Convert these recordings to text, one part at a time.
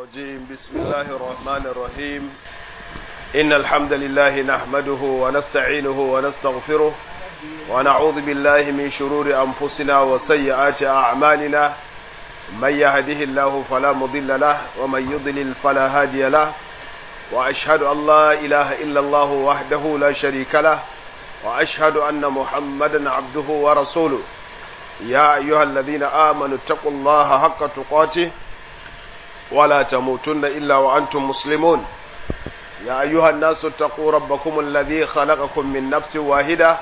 الرجيم بسم الله الرحمن الرحيم إن الحمد لله نحمده ونستعينه ونستغفره ونعوذ بالله من شرور أنفسنا وسيئات أعمالنا من يهده الله فلا مضل له ومن يضلل فلا هادي له وأشهد أن لا إله إلا الله وحده لا شريك له وأشهد أن محمدا عبده ورسوله يا أيها الذين آمنوا اتقوا الله حق تقاته ولا تموتن إلا وأنتم مسلمون يا أيها الناس اتقوا ربكم الذي خلقكم من نفس واحدة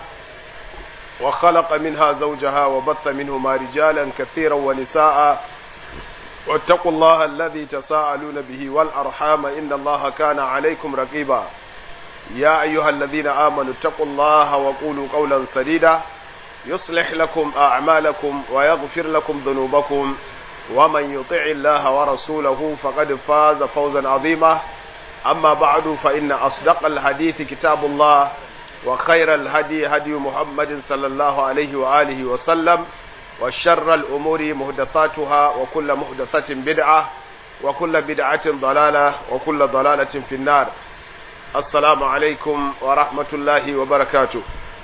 وخلق منها زوجها وبث منهما رجالا كثيرا ونساء واتقوا الله الذي تساءلون به والأرحام إن الله كان عليكم رقيبا يا أيها الذين آمنوا اتقوا الله وقولوا قولا سديدا يصلح لكم أعمالكم ويغفر لكم ذنوبكم ومن يطع الله ورسوله فقد فاز فوزا عظيما أما بعد فإن أصدق الحديث كتاب الله وخير الهدي هدي محمد صلى الله عليه وآله وسلم وشر الأمور مهدثاتها وكل مهدثة بدعة وكل بدعة ضلالة وكل ضلالة في النار السلام عليكم ورحمة الله وبركاته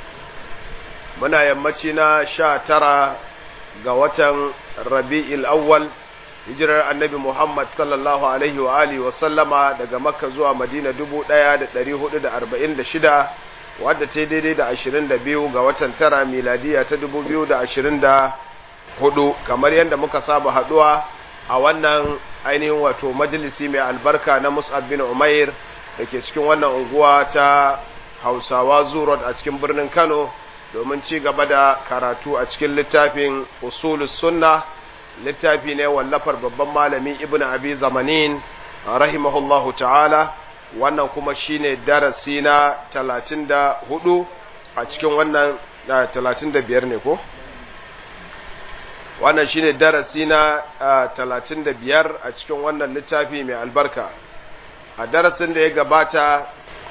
muna yammaci na sha tara ga watan rabi'il awwal hijirar annabi Muhammad sallallahu alaihi wa alihi wa sallama daga makka zuwa madina dubu ɗaya da ɗari hudu da arba'in da shida wadda ta daidai da ashirin da biyu ga watan tara miladiya ta dubu biyu da ashirin da hudu kamar yadda muka saba haɗuwa a wannan ainihin wato majalisi mai albarka na mus'ab bin umair da ke cikin wannan unguwa ta hausawa zurot a cikin birnin kano domin ci gaba da karatu a cikin littafin usulus sunna littafi ne wallafar babban malami ibn abi zamanin rahimahullahu ta'ala wannan kuma shine darasi na 34 a cikin wannan 35 ne ko wannan shine darasi na 35 a cikin wannan littafi mai albarka a darasin da ya gabata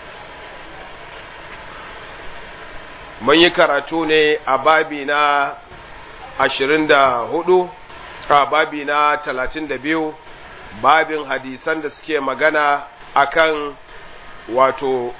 mun yi karatu ne a babi na ashirin da hudu a babi na talatin da biyu babin hadisan da suke magana akan wato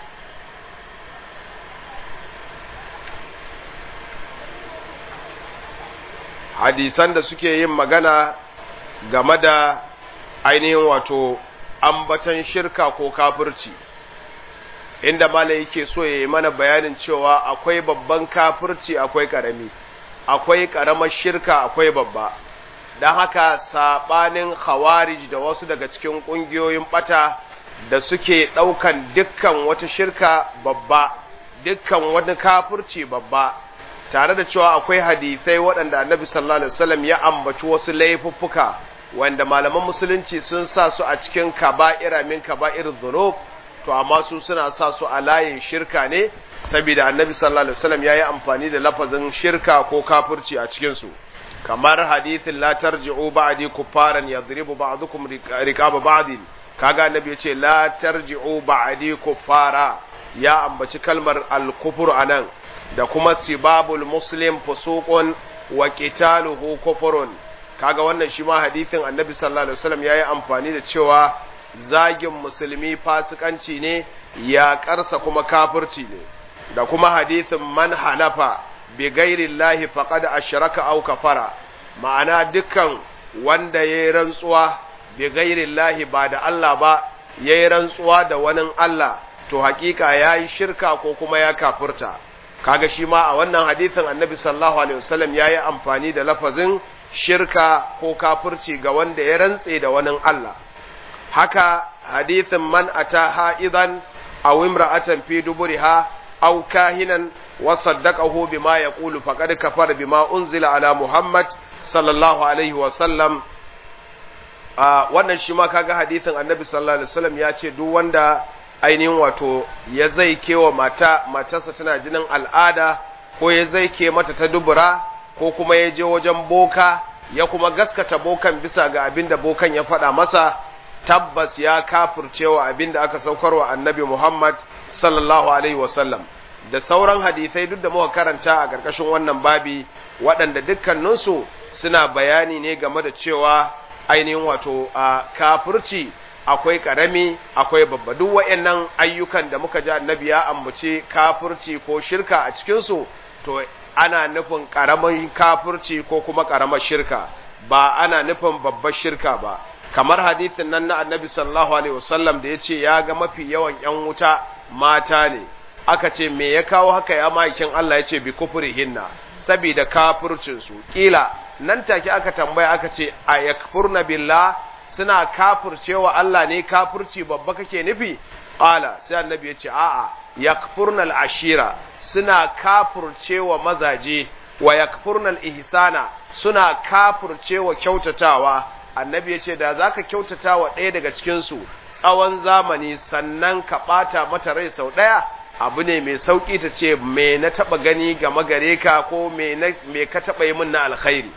hadisan da suke yin magana game da ainihin wato ambatan shirka ko kafirci inda mala yake so ya yi mana bayanin cewa akwai babban kafirci akwai karami akwai karamar shirka akwai babba don haka sabanin khawarij da wasu daga cikin ƙungiyoyin bata da suke ɗaukan dukkan wata shirka babba dukkan wani kafirci babba tare da cewa akwai hadisai waɗanda annabi sallallahu alaihi wasallam ya ambaci wasu laifuffuka wanda malaman musulunci sun sa su a cikin kaba'ira min kaba'ir dhunub to amma su suna sa su a layin shirka ne saboda annabi sallallahu alaihi wasallam yayi amfani da lafazin shirka ko kafirci a cikin su kamar hadithin la tarji'u ba'di kuffaran yadribu ba'dukum riqaba ba'din kaga annabi yace la tarji'u ba'di kuffara ya ambaci kalmar al-kufur anan da kuma sibabul muslim fusuqun wa qitaluhu kufrun kaga wannan shi ma hadithin annabi sallallahu alaihi wasallam yayi amfani da cewa zagin musulmi fasikanci ne yaƙarsa kuma kafirci ne da kuma hadithin man halafa bi gairillahi faqad ashraka aw kafara ma'ana dukkan wanda yayi rantsuwa bi gairillahi ba da Allah ba yayi rantsuwa da wani Allah to hakika yayi shirka ko kuma ya kafirta kaga shi ma a wannan hadithin annabi sallallahu alaihi wasallam yayi amfani da lafazin shirka ko kafirci ga wanda ya rantse da wani Allah haka hadithin man ata ha'idan aw imra'atan fi duburiha aw kahinan wa saddaqahu bima yaqulu faqad kafara bima unzila ala Muhammad sallallahu alaihi wa sallam wannan shi ma kaga hadithin Annabi sallallahu alaihi wasallam ya ce duk wanda ainihin wato ya zai kewa mata matarsa tana jinin al'ada ko ya zai ke mata ta dubura ko kuma ya je wajen boka ya kuma gaskata bokan bisa ga abin da bokan ya faɗa masa tabbas ya kafircewa abin da aka saukarwa annabi Muhammad sallallahu alaihi wasallam da sauran hadisai duk da muka karanta a ƙarƙashin wannan babi waɗanda dukkaninsu suna bayani ne game da cewa ainihin wato a kafirci akwai karami akwai babba duk waɗannan ayyukan da muka ji annabi ya ambace kafirci ko shirka a cikin su to ana nufin karamin kafirci ko kuma karamar shirka ba ana nufin babbar shirka ba kamar hadisin nan na annabi sallallahu alaihi wasallam da yace ya ga mafi yawan yan wuta mata ne aka ce me ya kawo haka ya makin Allah yace bi kufrihinna saboda kafircin su kila nan take aka tambaya aka ce a yakfurna billah suna kafircewa Allah ne kafirci babba kake nufi qala sai annabi yace a'a yakfurna al-ashira suna kafircewa mazaje wa yakfurna al-ihsana suna kafircewa kyautatawa annabi yace da zaka kyautata wa ɗaya daga cikin su tsawon zamani sannan ka ɓata mata rai sau ɗaya abu ne mai sauƙi ta ce me na taɓa gani game gare ka ko me ka taɓa yi min na alkhairi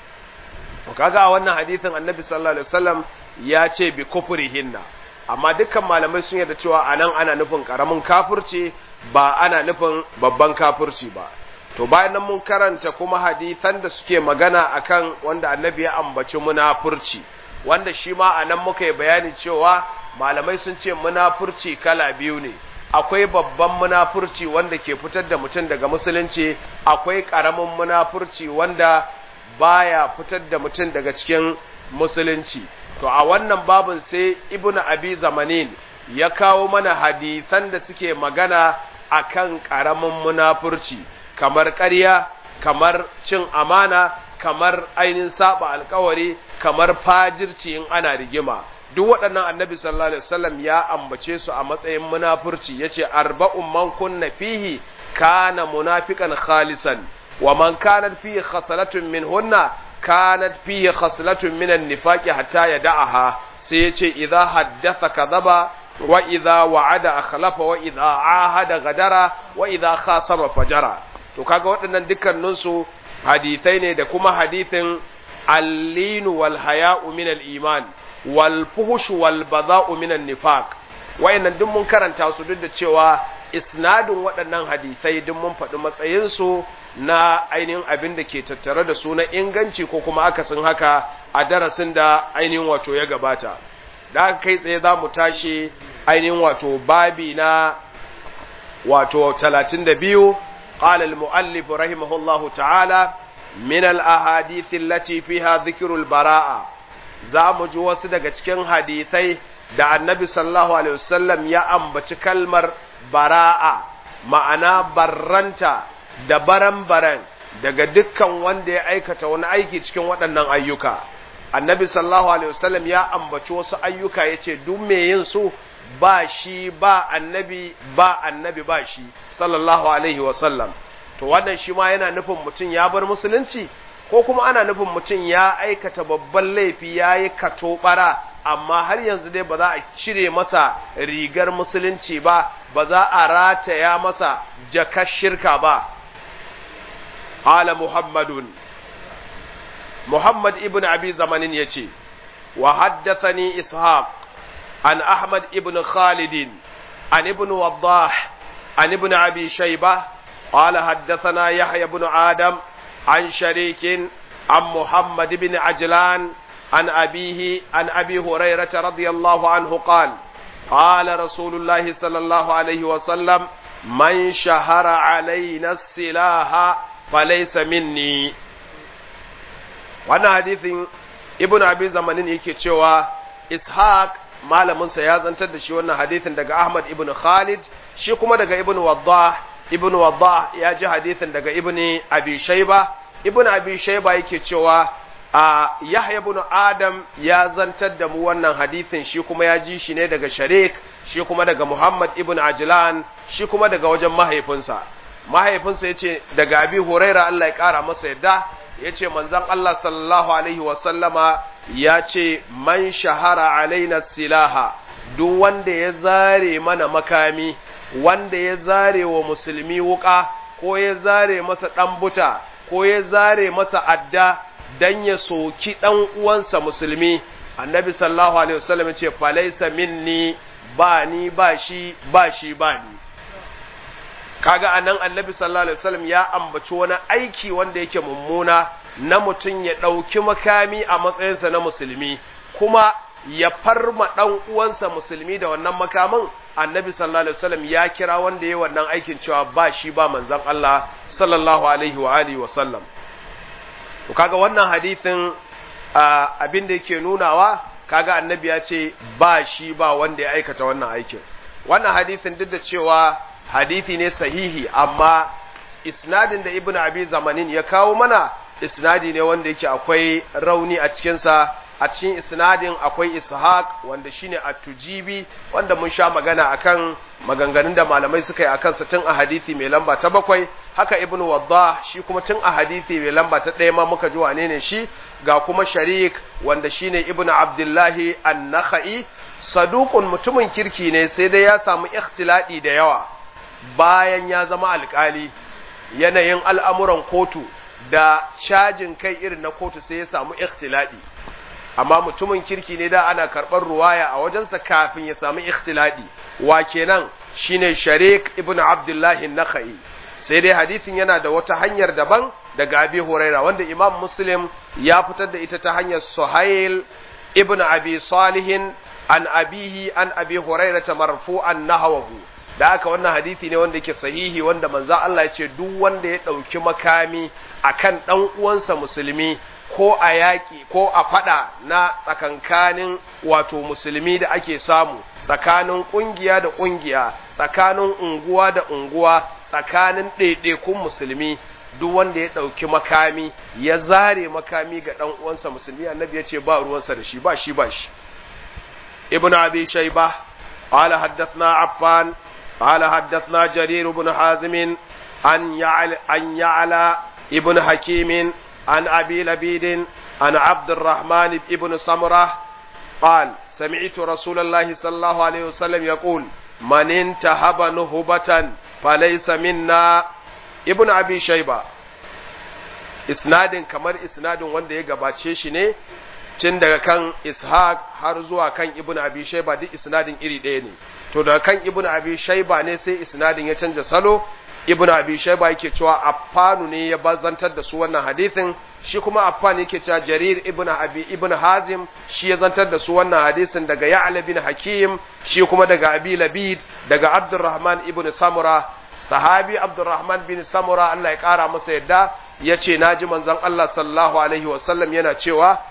to kaga a wannan hadisin annabi sallallahu alaihi wasallam ya ce bi kufrihinna amma dukkan malamai sun yarda cewa anan ana nufin karamin kafirci ba ana nufin babban kafirci ba to bayan nan mun karanta kuma hadisan da suke magana akan wanda annabi ya ambaci munafurci wanda shi ma anan muka yi bayani cewa malamai sun ce munafurci kala biyu ne akwai babban munafurci wanda ke fitar da mutum daga musulunci akwai karamin munafurci wanda baya fitar da mutum daga cikin musulunci to a wannan babin sai ibnu abi zamanin ya kawo mana hadisan da suke magana akan karamin munafurci kamar ƙarya kamar cin amana kamar ainihin saba alkawari kamar fajirci in ana rigima duk waɗannan annabi sallallahu alaihi wasallam ya ambace su a matsayin munafurci yace arba'un man kunna fihi kana munafiqan khalisan wa man kanat fihi khaslatun minhunna kanat fihi khaslatun min an-nifaq hatta yada'aha sai yace idza haddatha kadhaba wa idza wa'ada akhlafa wa idza ahada gadara wa idza khasama fajara to kaga waɗannan dukkanin su hadisai ne da kuma hadisin al-linu wal haya'u min al-iman wal fuhush wal bada'u min an-nifaq wayannan duk mun karanta su duk da cewa isnadin waɗannan hadisai duk mun faɗi matsayin su na ainihin abin da ke tattare da su na inganci ko kuma akasin haka a darasin da ainihin wato ya gabata da aka kai tsaye za mu tashi ainihin wato babi na wato 32 قال المؤلف رحمه الله تعالى من الأحاديث التي فيها ذكر البراءة زام جوس daga cikin hadisai da annabi sallallahu alaihi wasallam ya ambaci kalmar bara'a ma'ana barranta da baran-baran daga dukkan wanda ya aikata wani aiki cikin waɗannan ayyuka annabi sallallahu alaihi wasallam ya ambaci wasu ayyuka yace duk me yin su ba shi ba annabi ba annabi ba shi sallallahu alaihi wasallam to wannan shi ma yana nufin mutum ya bar musulunci ko kuma ana nufin mutum ya aikata babban laifi ya yi katobara amma har yanzu dai ba za a cire masa rigar musulunci ba ba za a rataya masa jakar shirka ba ala muhammadun muhammad ibn abi zamanin ya ce wa haddathani ishaq عن أحمد ابن خالد عن ابن وضاح عن ابن أبي شيبة قال حدثنا يحيى بن آدم عن شريك عن محمد بن عجلان عن أبيه عن أبي هريرة رضي الله عنه قال قال رسول الله صلى الله عليه وسلم من شهر علينا السلاح فليس مني وانا حديث ابن أبي زمانين يكي إسحاق malaminsa ya zantar da shi wannan hadithin daga Ahmad ibn Khalid shi kuma daga ibn Waddah ibn Waddah ya ji hadithin daga ibn Abi Shayba ibn Abi Shayba yake cewa a Yahya ibn Adam ya zantar da mu wannan hadithin shi kuma ya ji shi ne daga Sharik shi kuma daga Muhammad ibn Ajlan shi kuma daga wajen mahaifinsa mahaifinsa yace daga Abi Huraira Allah ya kara masa yadda yace manzon Allah sallallahu alaihi wa sallama ya ce man shahara alaina silaha duk wanda ya zare mana makami wanda ya zare wa musulmi wuka ko ya zare masa ɗan buta ko ya zare masa adda dan ya soki ɗan uwansa musulmi annabi sallallahu alaihi wasallam ce falaisa minni ba ni ba shi ba shi ba ni kaga anan annabi sallallahu alaihi wasallam ya ambaci wani aiki wanda yake mummuna na mutum ya ɗauki makami a matsayinsa na musulmi kuma ya farma ɗan uwansa musulmi da wannan makamin annabi sallallahu alaihi wasallam ya kira wanda ya wannan aikin cewa ba shi ba manzon Allah sallallahu alaihi wa alihi wasallam to kaga wannan hadithin abin da yake nunawa kaga annabi ya ce ba shi ba wanda ya aikata wannan aikin wannan hadithin duk da cewa hadithi ne sahihi amma isnadin da ibnu abi zamanin ya kawo mana isnadi ne wanda yake akwai rauni a cikinsa a cikin isnadin akwai ishaq wanda shine at-tujibi wanda mun sha magana akan maganganun da malamai suka yi akan sa tun a hadisi mai lamba ta bakwai haka ibnu waddah shi kuma tun a hadisi mai lamba ta ɗaya ma muka ji wane ne shi ga kuma sharik wanda shine ibnu abdullahi an-nakhai saduqun mutumin kirki ne sai dai ya samu ikhtiladi da yawa bayan ya zama alkali yanayin al'amuran kotu da cajin kai irin na kotu sai ya samu ikhtiladi amma mutumin kirki ne da ana karɓar ruwaya a wajensa kafin ya samu ikhtiladi wa kenan shine sharik ibn abdullahi nakhai sai dai hadisin yana da wata hanyar daban daga abi huraira wanda imam muslim ya fitar da ita ta hanyar suhail ibn abi salihin an abihi an abi huraira ta marfu'an nahawahu da haka wannan hadisi ne wanda yake sahihi wanda manzo Allah ya ce duk wanda ya ɗauki makami akan ɗan uwansa musulmi ko a yaƙi ko a faɗa na tsakankanin wato musulmi da ake samu tsakanin ƙungiya da ƙungiya tsakanin unguwa da unguwa tsakanin ɗaiɗaikun musulmi duk wanda ya ɗauki makami ya zare makami ga ɗan uwansa musulmi annabi ya ce ba ruwansa da shi ba shi ba shi ibn abi shayba قال حدثنا عفان قال حدثنا جرير بن حازم عن يعلى عن يعلى ابن حكيم عن أبي لبيد عن عبد الرحمن بن سمرة قال سمعت رسول الله صلى الله عليه وسلم يقول من انتهب نهبة فليس منا ابن أبي شيبة isnadin kamar isnadin wanda ya gabace shi ne tun daga kan ishaq har zuwa kan ibn abi shaiba duk isnadin iri ɗaya ne to daga kan ibn abi shaiba ne sai isnadin ya canja salo ibn abi shayba yake cewa affanu ne ya bazantar da su wannan hadisin shi kuma affan yake cewa jarir ibn abi ibn hazim shi ya zantar da su wannan hadisin daga ya'la bin hakim shi kuma daga abi labid daga abdurrahman ibn samura sahabi abdurrahman bin samura Allah ya kara masa yadda yace naji manzon Allah sallallahu alaihi wasallam yana cewa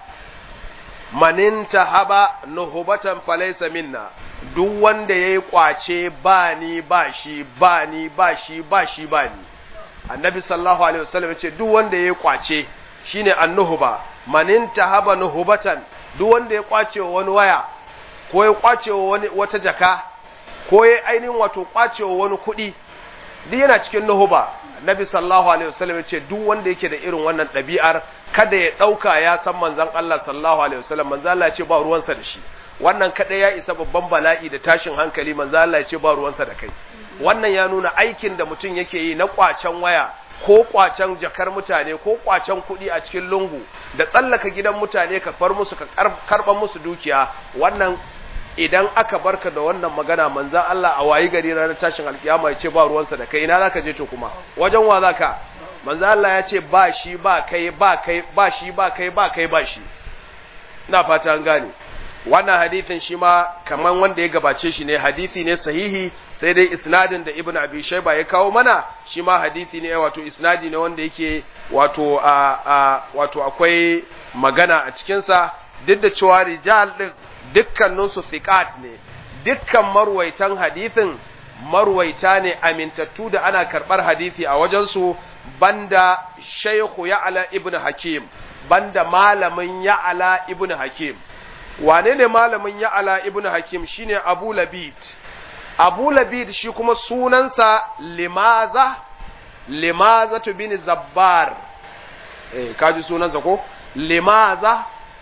maninta haba nuhubatan falaysa minna duk wanda ya yi ƙwace ba ni ba shi ba ni ba shi ba shi ba ni annabi sallallahu alaihi wasallam ce duk wanda ya yi ƙwace shine annuhuba manin tahaba nuhubatan duk wanda ya ƙwace wa wani waya ko ya ƙwace wa wani wata jaka ko ya ainihin wato ƙwace wa wani kuɗi duk yana cikin nuhuba annabi sallallahu alaihi wasallam ce duk wanda yake da irin wannan ɗabi'ar kada ya ɗauka ya san manzon Allah sallallahu alaihi wasallam manzon Allah ya ce ba ruwansa da shi wannan kaɗai ya isa babban bala'i da tashin hankali manzo Allah ya ce ba ruwansa da kai wannan ya nuna aikin da mutum yake yi na kwacen waya ko kwacen jakar mutane ko kwacen kuɗi a cikin lungu da tsallaka gidan mutane ka far musu ka karɓar musu dukiya wannan idan aka barka da wannan magana manzan Allah a wayi gari ranar tashin alkiyama ya ce ba ruwansa da kai ina zaka je to kuma wajen wa zaka manzan Allah ya ce ba shi ba kai ba kai ba shi ba kai ba kai ba shi ina fata an gane wannan hadithin shi ma kaman wanda ya gabace shi ne hadithi ne sahihi sai dai isnadin da ibn abi shayba ya kawo mana shi ma hadithi ne wato isnadi ne wanda yake wato a, a wato akwai magana a cikin sa duk da cewa rijal din dukkanin su thiqat ne dukkan marwaitan hadithin marwaita ne amintattu da ana karbar hadithi a wajen su banda shaykhu ya'la ibn hakim banda malamin ya'la ibn hakim wane ne malamin ya'ala ibn hakim shine abu labid abu labid shi kuma sunansa limaza limaza bin zabbar eh kaji sunansa ko limaza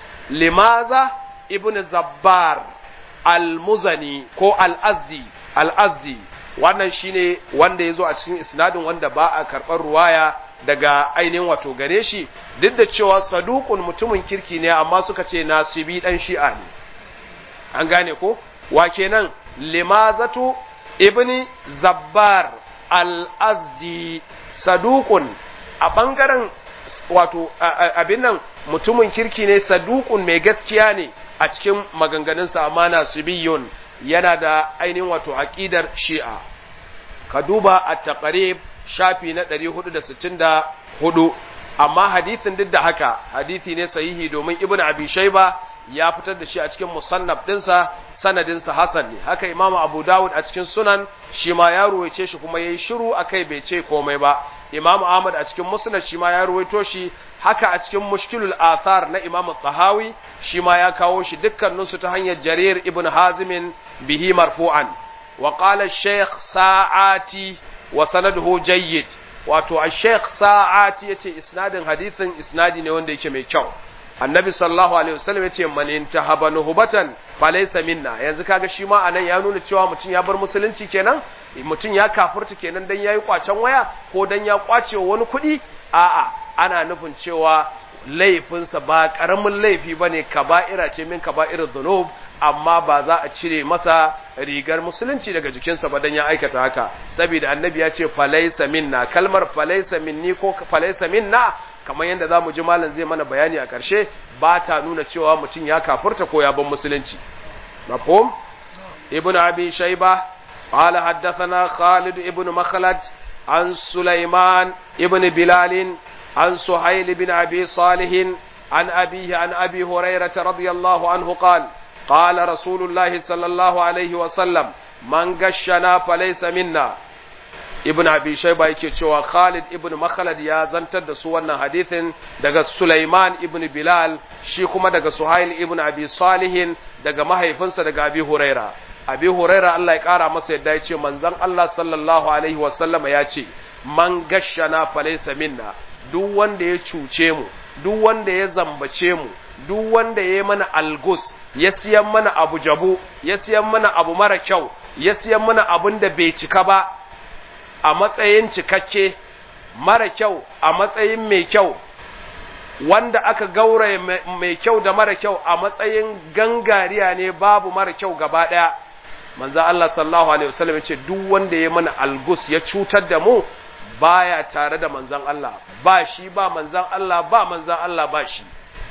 limaza ibn zabbar al-muzani ko al-azdi al-azdi wannan shine wanda yazo a cikin isnadin wanda ba a karɓar ruwaya daga ainihin wato gare shi duk da cewa saduqun mutumin kirki ne amma suka ce nasibi dan shi'a ne an gane ko wa kenan limazatu ibni zabbar al-azdi saduqun a bangaren wato abin nan mutumin kirki ne saduqun mai gaskiya ne a cikin maganganunsa amma nasibiyun yana da ainihin wato aqidar shi'a ka duba at-taqrib shafi na 464 amma hadisin duk da haka hadisi ne sahihi domin ibnu abi shayba ya fitar da shi a cikin musannaf dinsa sanadinsa hasan ne haka imam abu dawud a cikin sunan shi ma ya ruwaice shi kuma yayi shiru akai bai ce komai ba imam ahmad a cikin musnad shi ma ya ruwaito shi haka a cikin mushkilul athar na imam tahawi shi ma ya kawo shi dukkaninsu ta hanyar jarir ibn hazimin bihi marfu'an wa qala shaykh sa'ati wa sanaduhu jayyid wato a shaykh sa'ati yace isnadin hadithin isnadi ne wanda yake mai kyau annabi sallallahu alaihi wasallam yace man intahaba nuhbatan falaysa minna yanzu kaga shi ma anan ya nuna cewa mutum ya bar musulunci kenan mutum ya kafurta kenan dan yayi kwacen waya ko dan ya kwace wani kuɗi a'a ana nufin cewa laifinsa ba karamin laifi bane kaba'ira ce min kaba'irul dhunub amma ba za a cire masa rigar musulunci daga jikinsa ba dan ya aikata haka saboda annabi ya ce falaysa minna kalmar falaysa minni ko falaysa minna kamar yadda za mu ji malam zai mana bayani a ƙarshe ba ta nuna cewa mutum ya kafurta ko ya ban musulunci mafhum ibn abi shayba qala haddathana khalid ibn makhlad an sulaiman ibn bilal an suhayl ibn abi salih an abihi an abi hurairah radiyallahu anhu qala قال رسول الله صلى الله عليه وسلم من غشنا فليس منا ibn abi shayba yake cewa Khalid ibn Makhlad ya zantar da su wannan hadithin daga Sulaiman ibn Bilal shi kuma daga Suhail ibn Abi Salihin daga mahaifinsa daga Abi Huraira Abi Huraira Allah ya kara masa yadda ya ce manzon Allah sallallahu alaihi wasallam ya ce man gashana falaysa minna duk wanda ya cuce mu duk wanda ya zambace mu duk wanda ya mana algus ya siyan mana abu jabu ya siyan mana abu mara kyau ya siyan mana abun da bai cika ba a matsayin cikakke mara kyau a matsayin mai kyau wanda aka gauraye mai kyau da mara kyau a matsayin gangariya ne babu mara kyau gaba ɗaya manzo Allah sallallahu alaihi wasallam ce duk wanda ya mana algus ya cutar da mu baya tare da manzon Allah ba shi ba manzon Allah ba manzon Allah ba shi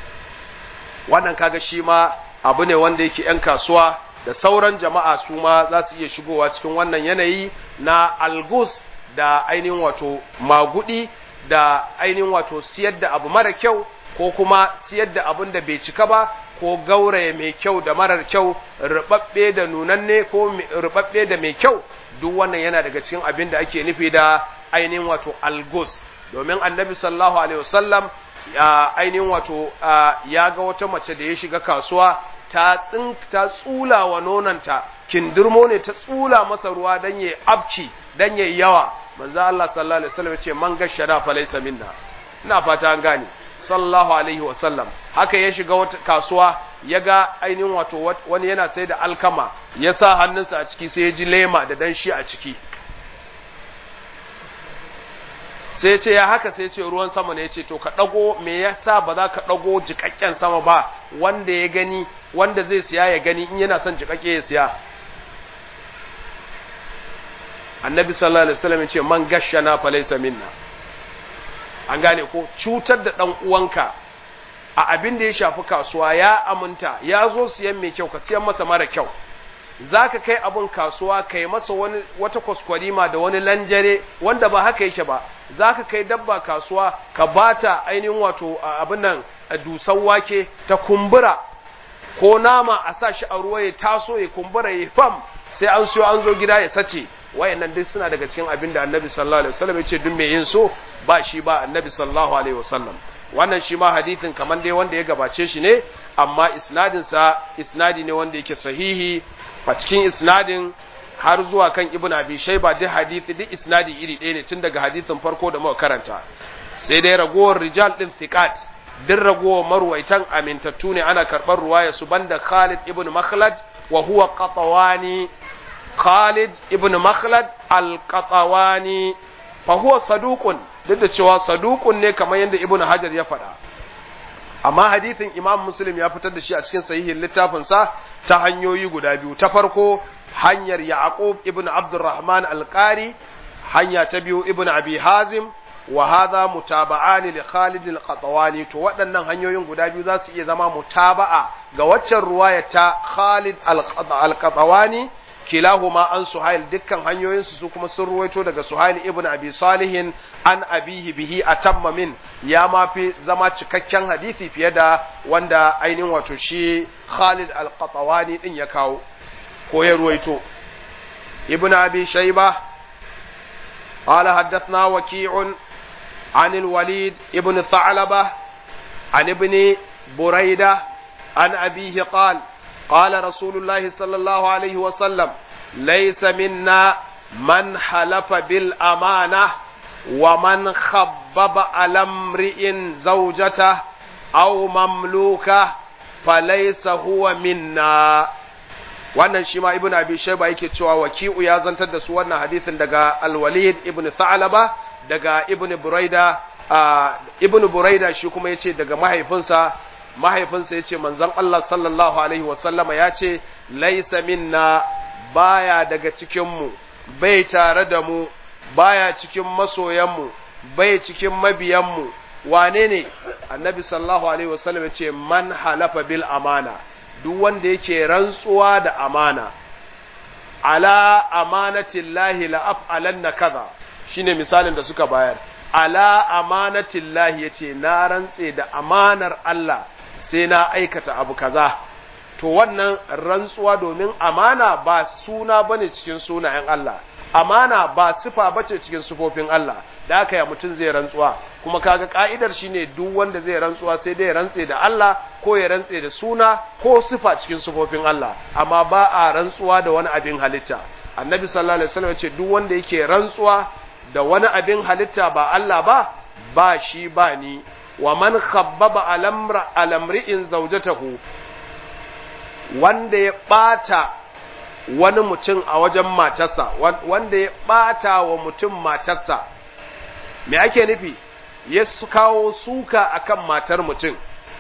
wannan kaga shi ma abu ne wanda yake yan kasuwa da sauran jama'a su ma za su iya shigowa cikin wannan yanayi na algus da ainihin wato magudi da ainihin wato siyar da abu mara kyau ko kuma siyar da abun da bai cika ba ko gauraye mai kyau da marar kyau rubabbe da nunanne ko rubabbe da mai kyau duk wannan yana daga cikin abin da ake nufi da ainihin wato algus domin annabi sallallahu alaihi wasallam ainihin wato ya ga wata mace da ya shiga kasuwa ta tsin ta tsula wa nonanta kindirmo ne ta tsula masa ruwa dan yayi abci dan yayi yawa manzo Allah sallallahu alaihi wasallam ce man gashara fa laysa minna ina fata an gane sallallahu alaihi wasallam haka ya shiga wata kasuwa ya ga ainihin wato wani yana sai da alkama ya sa hannunsa a ciki sai ya ji lema da danshi a ciki sai ce ya haka sai ce ruwan sama ne ya ce to ka ɗago me yasa ba za ka ɗago jikakken sama ba wanda ya gani wanda zai siya ya gani in yana son jikakke ya siya annabi sallallahu alaihi wasallam ya ce man gashana fa laysa minna an gane ko cutar da dan uwanka a abin da ya shafi kasuwa ya aminta ya zo siyan mai kyau ka siyan masa mara kyau zaka kai abun kasuwa kai masa wani wata kwaskwarima da wani lanjare wanda ba haka yake ba zaka kai dabba kasuwa ka bata ainihin wato abin nan dusan wake ta kumbura ko nama a sa shi a ruwa ya taso ya kumbura ya fam sai an siyo an zo gida ya sace wayannan duk suna daga cikin abin da annabi sallallahu alaihi wasallam ya ce duk mai yin so ba shi ba annabi sallallahu alaihi wasallam wannan shi ma hadithin kamar dai wanda ya gabace shi ne amma isnadin sa isnadi ne wanda yake sahihi a cikin isnadin har zuwa kan ibn abi shayba duk hadisi duk isnadi iri ɗaya ne tun daga hadisin farko da muka karanta sai dai ragowar rijal din thiqat duk ragowar marwaitan amintattu ne ana karɓar ruwaya su banda Khalid ibn Makhlad wa huwa qatawani Khalid ibn Makhlad al-Qatawani fa huwa saduqun duk da cewa saduqun ne kamar yadda Ibn Hajar ya faɗa amma hadithin Imam Muslim ya fitar da shi a cikin sahihin littafin sa ta hanyoyi guda biyu ta farko hanyar Yaqub ibn Abdurrahman al-Qari hanya ta biyu Ibn Abi Hazim wa hadha mutaba'ani li Khalid al-Qatwani to waɗannan hanyoyin guda biyu za su iya zama mutaba'a ga waccan ruwaya ta Khalid al-Qatwani kilahuma an Suhail dukkan hanyoyin su su kuma sun ruwaito daga Suhail ibn Abi Salihin an abihi bihi atamma min ya ma fi zama cikakken hadisi fiye da wanda ainihin wato shi Khalid al-Qatwani din ya kawo ko ya ruwaito ibn Abi Shayba قال حدثنا وكيع عن الوليد ابن ثعلبة عن ابن بريدة عن أبيه قال قال رسول الله صلى الله عليه وسلم ليس منا من حلف بالأمانة ومن خبب على امرئ زوجته أو مملوكه فليس هو منا wannan shi ma ibn abi shayba yake cewa waki'u ya zantar da su wannan hadisin daga al-walid ibn tha'laba daga ibn buraida ibn buraida shi kuma yace daga mahaifinsa mahaifinsa yace manzon Allah sallallahu alaihi wasallama yace laysa minna baya daga cikin mu bai tare da mu baya cikin masoyan mu bai cikin mabiyan mu wane ne annabi sallallahu alaihi wasallam yace man halafa bil amana duk wanda yake rantsuwa da amana ala amanatillahi la af'alanna kaza shine misalin da suka bayar ala amanatillahi yace na rantse da amanar Allah sai na aikata abu kaza to wannan rantsuwa domin amana ba suna bane cikin sunayen Allah amana ba sifa bace cikin sifofin Allah da haka ya mutum zai rantsuwa kuma kaga ka'idar shine duk wanda zai rantsuwa sai dai rantse da Allah ko ya rantse da suna ko sifa cikin sifofin Allah amma ba a rantsuwa da wani abin halitta annabi sallallahu alaihi wasallam ce duk wanda yake rantsuwa da wani abin halitta ba Allah ba ba shi ba ni wa man khabbaba alamra alamri'in zawjatahu wanda ya bata wani mutum a wajen matarsa wanda ya bata wa mutum matarsa me ake nufi ya kawo suka akan matar mutum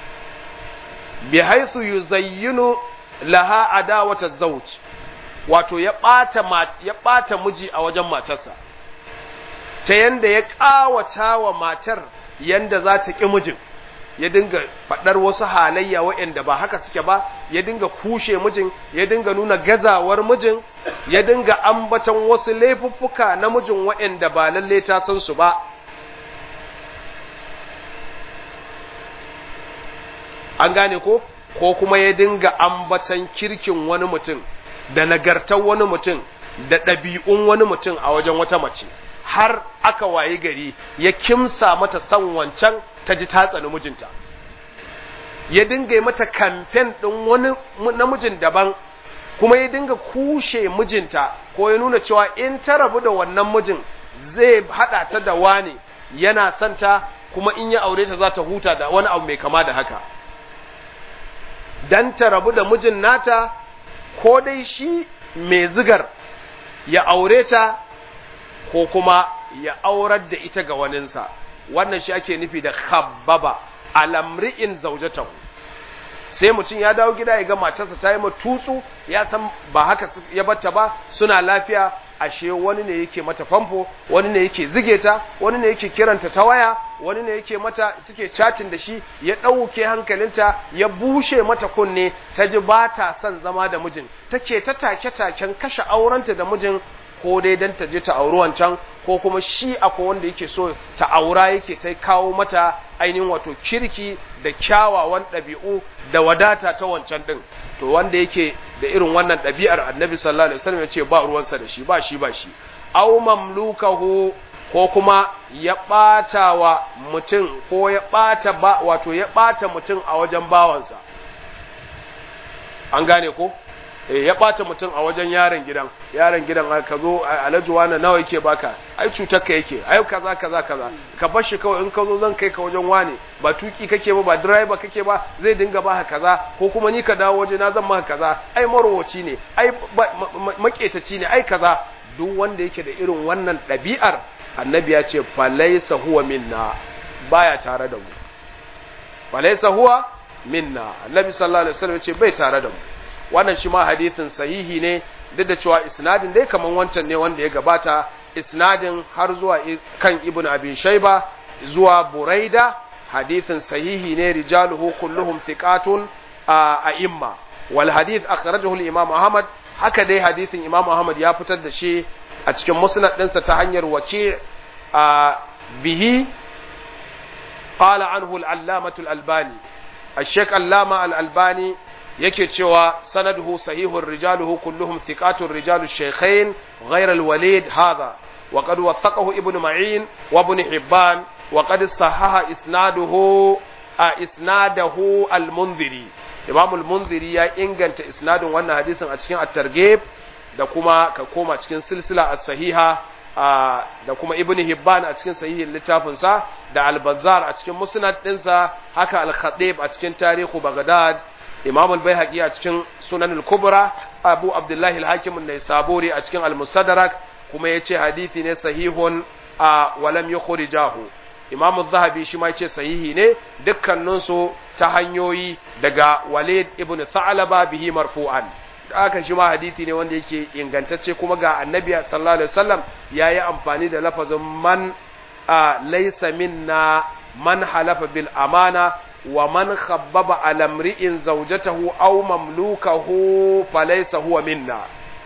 bi haithu yuzayyinu laha adawata zawj wato ya bata ya bata miji a wajen matarsa ta yanda ya kawata wa matar yanda za ta ki mijin ya dinga faɗar wasu halayya waɗanda ba haka suke ba ya dinga kushe mijin ya dinga nuna gazawar mijin ya dinga ambaton wasu laifuffuka na mijin waɗanda ba lalle ta san su ba an gane ko ko kuma ya dinga ambatan kirkin wani mutum da nagartar wani mutum da ɗabi'un wani mutum a wajen wata mace har aka wayi gari ya kimsa mata son wancan ta ji ta tsani mijinta ya dinga yi mata kamfen ɗin wani namijin daban kuma ya dinga kushe mijinta ko ya nuna cewa in ta rabu da wannan mijin zai haɗa ta da wani yana santa kuma in ya aure ta za ta huta da wani abu mai kama da haka dan ta rabu da mijin nata ko dai shi mai zigar ya aure ta ko kuma ya aurar da ita ga waninsa wannan shi ake nufi da khabbaba alamri'in zaujatahu sai mutum ya dawo gida ya ga matarsa ta yi tutsu ya san ba haka ya batta ba suna lafiya ashe wani ne yake mata famfo wani ne yake zige ta wani ne yake kiranta ta waya wani ne yake mata suke chatting da shi ya ɗauke hankalinta ya bushe mata kunne ta ji ba ta son zama da mijin take ta take-taken kashe aurenta da mijin ko dai dan ta je ta auri wancan ko kuma shi akwai wanda yake so ta aura yake ta kawo mata ainihin wato kirki da kyawawan ɗabi'u da wadata ta wancan ɗin to wanda yake da irin wannan ɗabi'ar annabi sallallahu alaihi wasallam ya ce ba ruwansa da shi ba shi ba shi aw mamlukahu ko kuma ya ɓata wa mutum ko ya ɓata ba wato ya ɓata mutum a wajen bawansa an gane ko ya ɓata mutum a wajen yaron gidan yaron gidan ka zo alhaji wani nawa yake baka ai cutar ka yake ai kaza kaza kaza ka bar shi kawai in ka zo zan kai ka wajen wani ba tuki kake ba ba driver kake ba zai dinga baka kaza ko kuma ni ka dawo waje na zan maka kaza ai marowaci ne ai maketaci ne ai kaza duk wanda yake da irin wannan ɗabi'ar annabi ya ce falaisa huwa minna baya tare da mu falaisa huwa minna annabi sallallahu alaihi wasallam ya ce bai tare da mu wannan shi ma hadithin sahihi ne duk da cewa isnadin dai kaman wancan ne wanda ya gabata isnadin har zuwa kan ibn abi shayba zuwa buraida hadithin sahihi ne rijaluhu kulluhum thiqatun a imma wal hadith akhrajahu al-imam ahmad haka dai hadithin imam ahmad ya fitar da shi a cikin musnad ɗinsa ta hanyar wace a bihi qala anhu al-allamah al-albani الشيخ علامة الألباني yake cewa sanaduhu sahihun rijaluhu kulluhum thiqatun rijalu shaykhain ghayr al-walid hadha wa qad wathaqahu ibn ma'in wa ibn hibban wa qad sahaha isnaduhu a isnadahu al-munziri imam al-munziri ya inganta isnadin wannan hadisin a cikin at-targhib da kuma ka koma cikin silsila as-sahiha da kuma ibn hibban a cikin sahihin littafinsa da al-bazzar a cikin musnad ɗinsa haka al-khatib a cikin tarihu baghdad imam al-baihaqi a cikin sunan al-kubra abu abdullahi al-hakim an-naisaburi a cikin al-mustadrak kuma yace hadisi ne sahihun a walam yukhrijahu imam az-zahabi shi ma yace sahihi ne dukkanin su ta hanyoyi daga walid ibn tha'laba bihi marfu'an aka shi ma hadisi ne wanda yake ingantacce kuma ga annabi sallallahu alaihi wasallam yayi amfani da lafazin man laysa minna man halafa bil amana wa man khabbaba ala mri'in zawjatahu aw mamlukahu falaysa huwa minna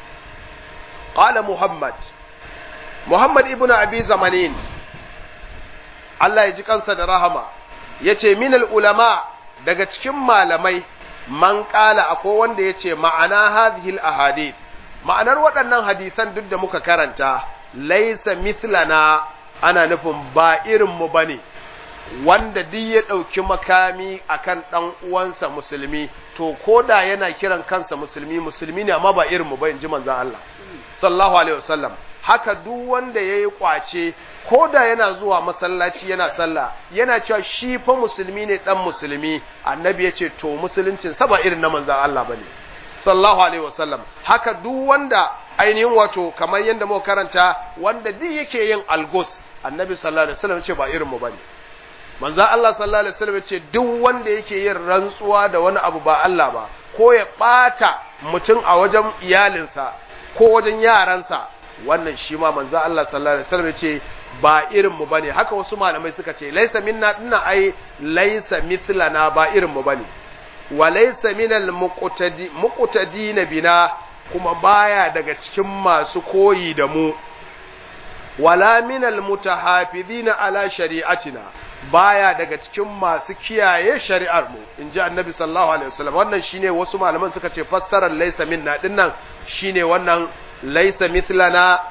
qala muhammad muhammad ibnu abi zamanin Allah ya ji kansa da rahama yace minal ulama daga cikin malamai man kala akwai wanda ya ce ma'ana hadhihi ahadith ma'anar waɗannan hadisan duk da muka karanta laisa mithlana ana nufin ba irin mu bane wanda duk ya ɗauki makami akan ɗan uwansa musulmi to koda yana kiran kansa musulmi musulmi ne amma ba irin mu ba in ji manzon Allah sallallahu alaihi wasallam haka duk wanda yayi kwace koda yana zuwa masallaci yana sallah yana cewa shi fa musulmi ne dan musulmi annabi ya ce to musuluncin sa ba irin na manzon Allah bane sallallahu alaihi wasallam haka duk wanda ainihin wato kamar yadda muka karanta wanda duk yake yin algos annabi sallallahu alaihi wasallam ce ba irin mu bane manzon Allah sallallahu alaihi wasallam ce duk wanda yake yin rantsuwa da wani abu ba Allah ba ko ya bata mutum a wajen iyalinsa ko wajen yaransa wannan shi ma manzo Allah sallallahu alaihi wasallam ce ba irin mu bane haka wasu malamai suka ce laysa minna dinna ai laysa mithlana ba irin mu bane wa laysa minal muqtadi muqtadina bina kuma baya daga cikin masu koyi da mu wala minal mutahafizina ala shari'atina baya daga cikin masu kiyaye shari'ar mu inji annabi sallallahu alaihi wasallam wannan shine wasu malaman suka ce fassarar laysa minna dinnan shine wannan laisa mithlana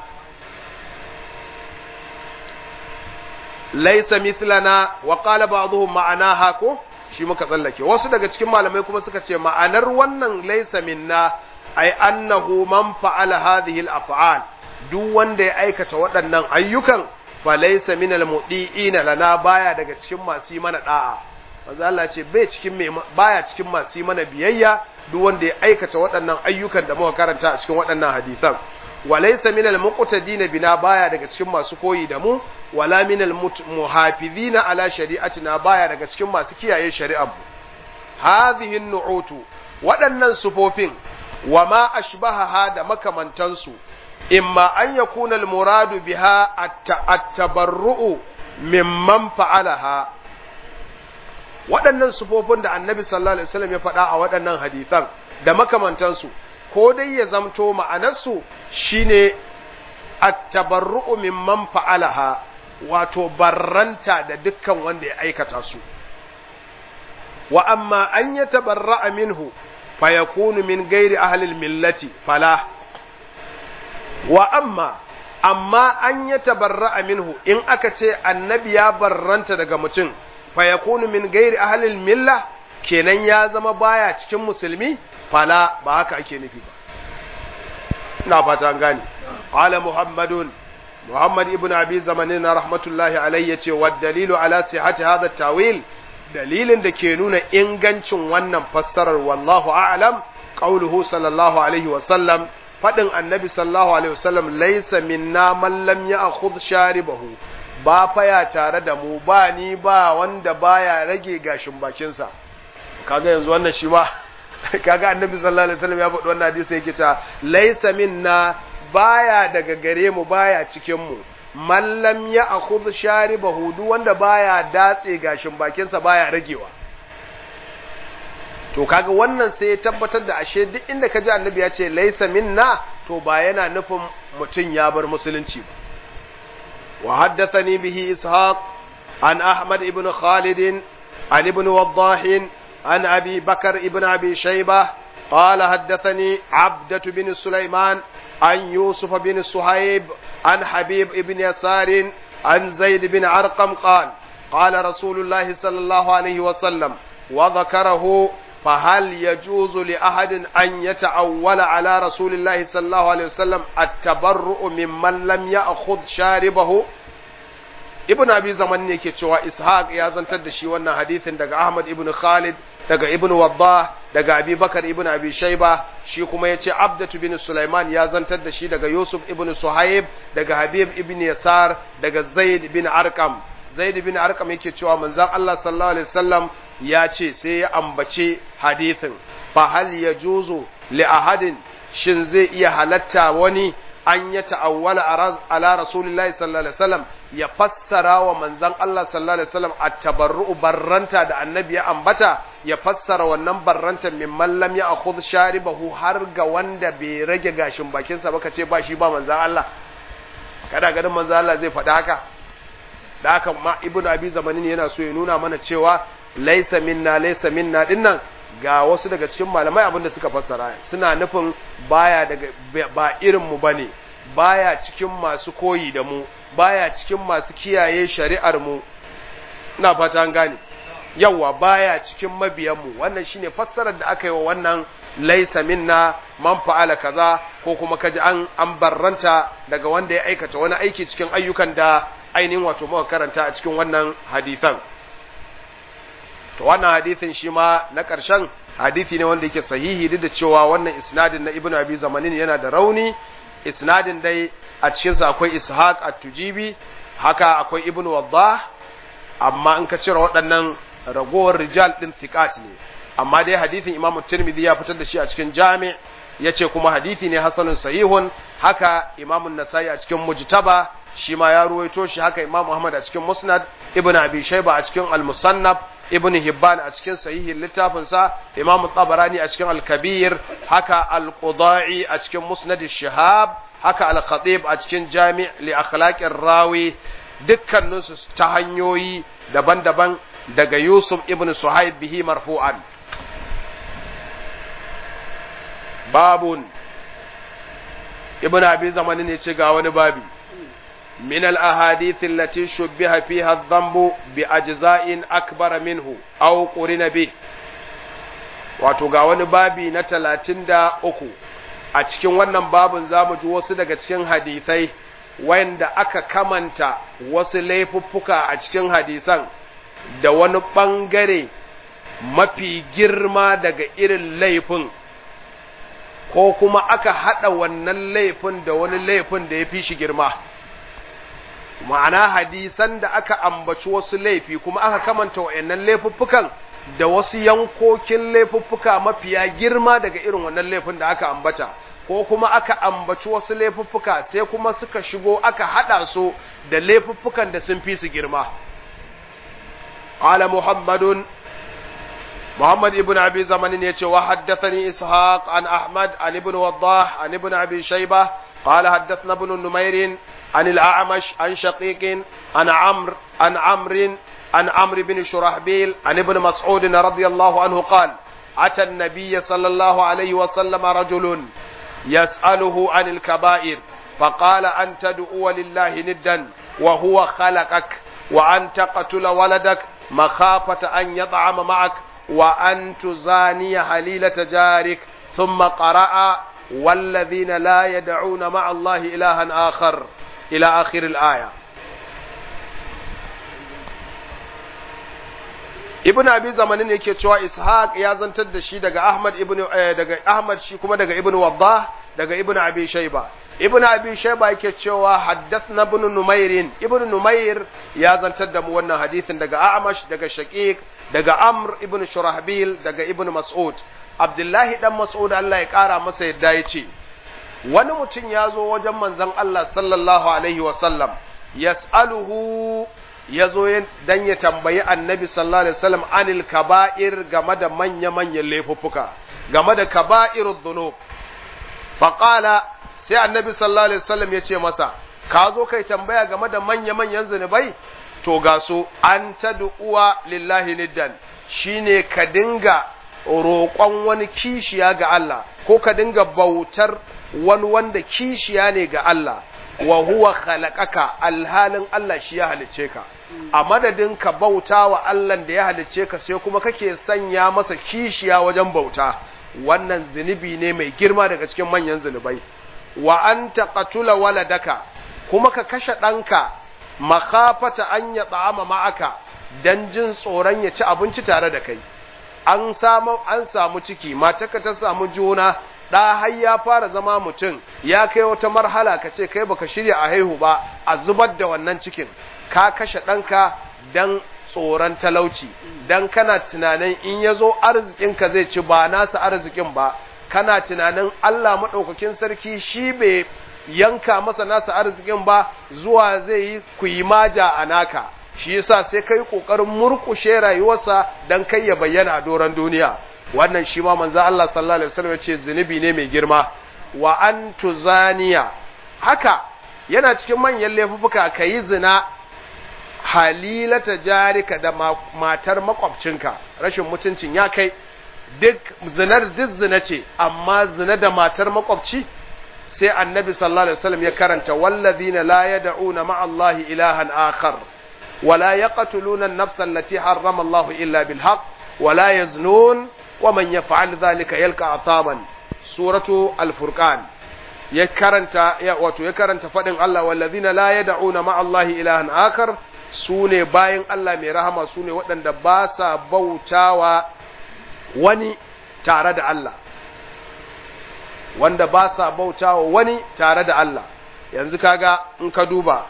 laisa mithlana wa qala ba'dhum ma'anaha ko shi muka tsallake wasu daga cikin malamai kuma suka ce ma'anar wannan laisa minna ay annahu man fa'ala hadhihi al-af'al duk wanda ya aikata waɗannan ayyukan fa laysa min al-mudi'ina lana baya daga cikin masu yi mana da'a manzo Allah ce bai cikin mai baya cikin masu yi mana biyayya duk wanda ya aikata waɗannan ayyukan da muka karanta a cikin waɗannan hadisan walaysa minal muqtadina bina baya daga cikin masu koyi da mu wala minal muhafizina ala shari'atina baya daga cikin masu kiyaye shari'ar mu hadhihi nu'utu waɗannan sufofin wa ma ashbahaha da makamantansu imma an yakuna al muradu biha at-tabarru'u mimman fa'alaha waɗannan sufofin da annabi sallallahu alaihi wasallam ya faɗa a waɗannan hadisan da makamantansu ko dai ya zamto ma'anarsu shine at-tabarru'u mimman fa'alaha wato barranta da dukkan wanda ya aikata su wa amma an ya tabarra'a minhu fa yakunu min gairi ahli millati fala wa amma amma an ya tabarra'a minhu in aka ce annabi ya barranta daga mutum fa yakunu min gairi ahlil milla kenan ya zama baya cikin musulmi fala ba haka ake nufi ba ina fata an gane qala muhammadun muhammad ibn abi zamanin rahmatullahi alayhi yace wa dalilu ala sihhati hadha tawil dalilin da ke nuna ingancin wannan fassarar wallahu a'lam qauluhu sallallahu alaihi wa sallam fadin annabi sallallahu alaihi wa sallam laysa minna man lam ya'khudh sharibahu ba faya tare da mu ba ni ba wanda baya rage gashin bakinsa kaga yanzu wannan shi ma kaga annabi sallallahu alaihi wasallam ya faɗi wannan hadisi yake ta laysa minna baya daga gare mu baya cikin mu mallam ya akhudh sharibahu duk wanda baya datse gashin bakinsa baya ragewa to kaga wannan sai ya tabbatar da ashe duk inda kaji annabi ya ce laysa minna to ba yana nufin mutun ya bar musulunci ba wa haddathani bihi ishaq an ahmad ibn khalid an ibn wadah an abi bakar ibn abi shaybah قال حدثني عبدة بن سليمان عن يوسف بن صهيب عن حبيب بن يسار عن زيد بن عرقم قال قال رسول الله صلى الله عليه وسلم وذكره فهل يجوز لأحد أن يتأول على رسول الله صلى الله عليه وسلم التبرؤ ممن لم يأخذ شاربه ibn abi zaman ne ke cewa ishaq ya zantar da shi wannan hadithin daga ahmad ibn khalid daga ibn waddah daga abi bakar ibn abi shayba shi kuma ya ce abdatu bin sulaiman ya zantar da shi daga yusuf ibn suhaib daga habib ibn yasar daga zaid bin arkam zaid bin arkam yake cewa manzon allah sallallahu alaihi wasallam ya ce sai ya ambace hadithin fa hal yajuzu li ahadin shin zai iya halatta wani an ya ta'awwala ala rasulillahi sallallahu alaihi wasallam ya fassara wa manzon Allah sallallahu alaihi wasallam at-tabarru'u barranta da annabi ya ambata ya fassara wannan barranta min man lam ya'khudh sharibahu har ga wanda bai rage gashin bakin sa baka ce ba shi ba manzon Allah kada ganin manzon Allah zai faɗi haka da haka ma ibnu abi zamanin yana so ya nuna mana cewa laysa minna laysa minna dinnan ga wasu daga cikin malamai abinda suka fassara suna nufin baya daga ba irin mu bane baya cikin masu koyi da mu baya cikin masu kiyaye shari'ar mu ina fata an gane yawa baya cikin mabiyan mu wannan shine fassarar da aka yi wa wannan laisa minna man fa'ala kaza ko kuma kaji an an barranta daga wanda ya aikata wani aiki cikin ayyukan da ainihin wato muka karanta a cikin wannan hadisan to wannan hadisin shi ma na ƙarshen hadisi ne wanda yake sahihi duk da cewa wannan isnadin na ibnu abi zamanin yana da rauni isnadin dai a cikin sa akwai ishaq at-tujibi haka akwai ibnu waddah amma in ka cire waɗannan ragowar rijal din thiqat ne amma dai hadisin imam tirmidhi ya fitar da shi a cikin jami' yace kuma hadisi ne hasanun sahihun haka imam an-nasai a cikin mujtaba shi ma ya ruwaito shi haka imam ahmad a cikin musnad ibnu abi shayba a cikin al-musannaf ibn Hibban a cikin sahihin littafinsa Imam Tabarani a cikin Al-Kabir haka Al-Qudai a cikin Musnad shihab haka Al-Khatib a cikin Jami' li akhlaqir rawi dukkanin su ta hanyoyi daban-daban daga Yusuf ibn Suhaib bihi marfu'an babun Ibn Abi Zamani ne ce ga wani babi من الأحاديث التي شبه فيها الذنب بأجزاء أكبر منه أو قرن به wato ga wani babi na talatin da uku a cikin wannan babin za mu ji wasu daga cikin hadisai wanda aka kamanta wasu laifuffuka a cikin hadisan da wani ɓangare mafi girma daga irin laifin ko kuma aka haɗa wannan laifin da wani laifin da ya fi shi girma ma'ana hadisan da aka ambaci wasu laifi kuma aka kamanta wa'annan laifuffukan da wasu yankokin laifuffuka mafiya girma daga irin wannan laifin da aka ambata ko kuma aka ambaci wasu laifuffuka sai kuma suka shigo aka hada su da laifuffukan da sun fi su girma qala muhammadun محمد ابن أبي زمن يتي وحدثني إسحاق عن أحمد عن ابن وضاح عن ابن أبي شيبة قال حدثنا ابن النمير عن الأعمش عن شقيق عن عمرو عن عمرو عن عمرو بن شرحبيل عن ابن مسعود رضي الله عنه قال أتى النبي صلى الله عليه وسلم رجل يسأله عن الكبائر فقال أن تدعو لله ندا وهو خلقك وأن تقتل ولدك مخافة أن يطعم معك وأن تزاني حليلة جارك ثم قرأ والذين لا يدعون مع الله إلها آخر إلى آخر الآية ibn abi zamanin yake cewa ishaq ya zantar da shi daga ahmad ibn daga ahmad shi kuma daga ibn waddah daga ibn abi shayba ibn abi shayba yake cewa haddathna ibn numair ibn numair ya zantar da mu wannan hadisin daga a'mash daga shaqiq daga amr ibn shurahbil daga ibn mas'ud abdullahi dan mas'ud Allah ya kara masa yadda yace wani mutum ya zo wajen manzon Allah sallallahu alaihi wasallam yas'aluhu ya zo dan ya tambayi annabi sallallahu alaihi wasallam anil kaba'ir game da manya-manyan laifuffuka game da kaba'irud dhunub faqala sai annabi sallallahu alaihi wasallam ya ce masa ka zo kai tambaya game da manya-manyan zunubai to ga su an tad'uwa lillahi niddan shine ka dinga roƙon wani kishiya ga Allah ko ka dinga bautar wani wanda kishiya ne ga Allah wa huwa khalaqaka alhalin Allah shi ya halice ka a madadin ka bauta wa Allah da ya halice ka sai kuma kake sanya masa kishiya wajen bauta wannan zunubi ne mai girma daga cikin manyan zunubai wa an taqatula waladaka kuma ka kashe ɗanka makafata an ya tsama ma'aka dan jin tsoron ya ci abinci tare da kai an samu an samu ciki matarka ta samu juna ɗa har ya fara zama mutum ya kai wata marhala ka ce kai baka shirya a haihu ba a zubar da wannan cikin ka kashe ɗanka dan tsoron talauci dan kana tunanin in ya zo arzikinka zai ci ba nasa arzikin ba kana tunanin Allah maɗaukakin sarki shi bai yanka masa nasa arzikin ba zuwa zai yi kuyimaja a naka shi yasa sai kai kokarin murkushe rayuwarsa dan kai ya bayyana a doran duniya wannan shi ma manzo Allah sallallahu alaihi wasallam yace zunubi ne mai girma wa antu zaniya haka yana cikin manyan laifuka kayi zina halilata jarika da matar makwabcinka rashin mutuncin ya kai duk zinar duk zina ce amma zina da matar makwabci sai annabi sallallahu alaihi wasallam ya karanta walladhina la yad'una ma'a Allahi ilahan akhar ولا يقتلون النفس التي حرم الله إلا بالحق ولا يزنون ومن يفعل ذلك يلقى عطاما سورة الفرقان يكرنت واتو يكرنت فدن الله والذين لا يدعون مع الله إلها آخر سوني باين الله مي رحمة سوني ودن دباسا بوتاوا وني تارد الله wanda ba sa bautawa wani tare da Allah yanzu kaga in ka duba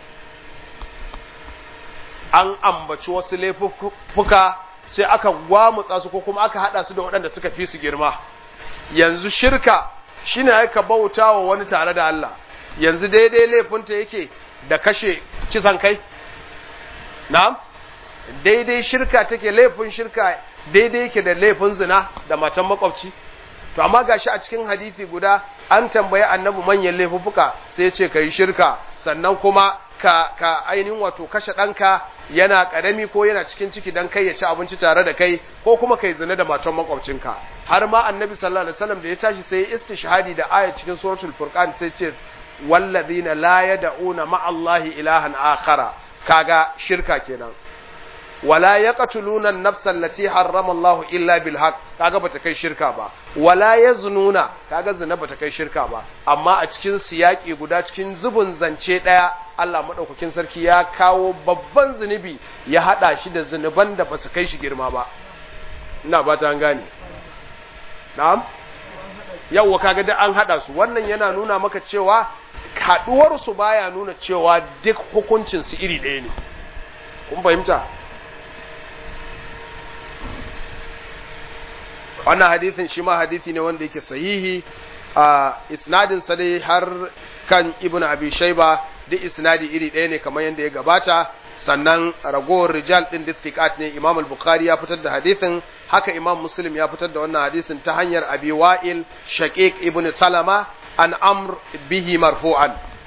an ambaci wasu laifuffuka sai aka gwamutsa su ko kuma aka hada su da waɗanda suka fi su girma yanzu shirka shine aka bauta wa wani tare da Allah yanzu daidai laifinta yake da kashe kisan kai na'am daidai shirka take laifin shirka daidai yake da laifin zina da matan makwabci to amma gashi a cikin hadisi guda an tambayi annabi manyan laifuffuka sai ya ce kai shirka sannan kuma ka ka ainihin wato kashe ɗanka yana ƙarami ko yana cikin ciki dan kai ya ci abinci tare da kai ko kuma kai zina da matan makwabcinka har ma annabi sallallahu alaihi wasallam da ya tashi sai istishhadi da aya cikin suratul furqan sai ce wallazina la yad'una ma'allahi ilahan akhara kaga shirka kenan wala yaqtuluna an-nafsa allati harrama Allah illa bil haqq kaga bata kai shirka ba wala yaznuna kaga zina bata kai shirka ba amma a cikin siyaki guda cikin zubun zance daya Allah madaukakin sarki ya kawo babban zunubi ya hada shi da zunuban da basu kai shi girma ba ina ba ta gane na'am yawwa kaga da an hada su wannan yana nuna maka cewa haduwar su baya nuna cewa duk hukuncin su iri ɗaya ne kun fahimta wannan hadisin shi ma hadisi ne wanda yake sahihi a isnadin sa dai har kan ibnu abi shayba duk isnadi iri ɗaya ne kamar yadda ya gabata sannan ragowar rijal din distiqat ne imam al-bukhari ya fitar da hadisin haka imam muslim ya fitar da wannan hadisin ta hanyar abi wa'il shaqiq ibnu salama an amr bihi marfu'an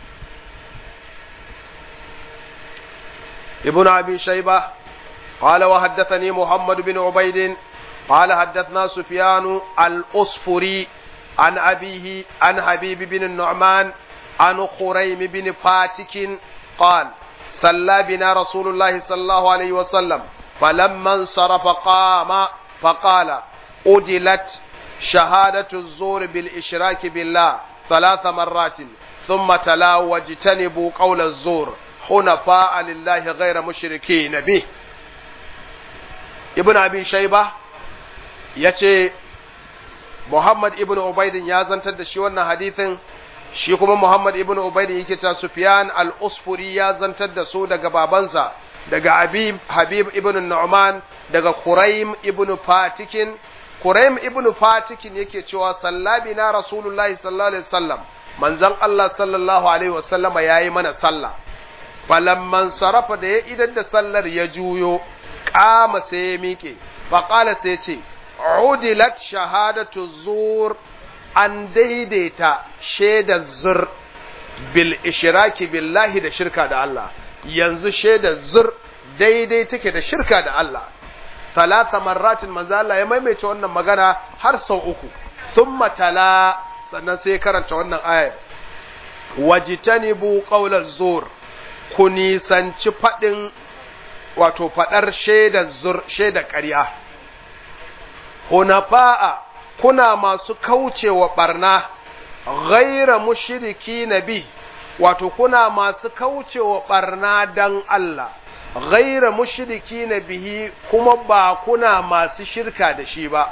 ibnu abi shayba قال وحدثني محمد بن عبيد قال حدثنا سفيان الأصفري عن أبيه عن حبيب بن النعمان عن خريم بن فاتك قال صلى بنا رسول الله صلى الله عليه وسلم فلما انصرف قام فقال أدلت شهادة الزور بالإشراك بالله ثلاث مرات ثم تلا واجتنبوا قول الزور حنفاء لله غير مشركين به ابن أبي شيبة ya ce Muhammad ibn Ubaidin ya zantar da shi wannan hadithin shi kuma Muhammad ibn Ubaidin yake cewa Sufyan al-Usfuri ya zantar da su daga babansa daga Habib Habib ibn Nu'man daga Quraim ibn Fatikin Quraim ibn Fatikin yake cewa sallabi na Rasulullahi sallallahu alaihi wasallam manzon Allah sallallahu alaihi wasallama yayi mana sallah falamman sarafa da ya idan da sallar ya juyo kama sai ya miƙe faƙala sai ce udilat shahadatu zur an daidaita shaidar zur bil ishiraki billahi da shirka da Allah yanzu shaidar zur daidai take da shirka da Allah talata marratin manzo Allah ya maimaita wannan magana har sau uku thumma tala sannan sai karanta wannan ayar wajitanibu qawla zur ku nisanci faɗin wato faɗar shaidar zur shaidar ƙarya hunafa'a kuna masu kaucewa barna ghaira mushriki nabi wato kuna masu kaucewa barna dan Allah ghaira mushriki bihi kuma ba kuna masu shirka da shi ba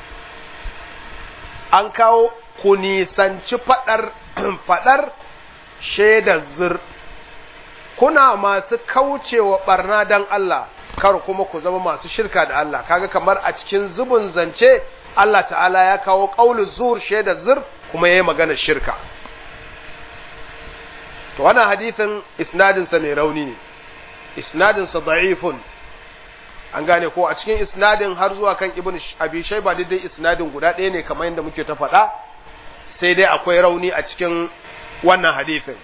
an kawo ku nisanci faɗar faɗar shaidar zur kuna masu kaucewa barna dan Allah kar kuma ku zama masu shirka da Allah kaga kamar a cikin zubin zance Allah ta'ala ya kawo qaulu zur shaida zur kuma yayi magana shirka to wannan hadithin isnadin sa mai rauni ne isnadin sa da'ifun an gane ko a cikin isnadin har zuwa kan ibn abi shayba dai isnadin guda ɗaya ne kamar yadda muke ta faɗa sai dai akwai rauni a cikin wannan hadithin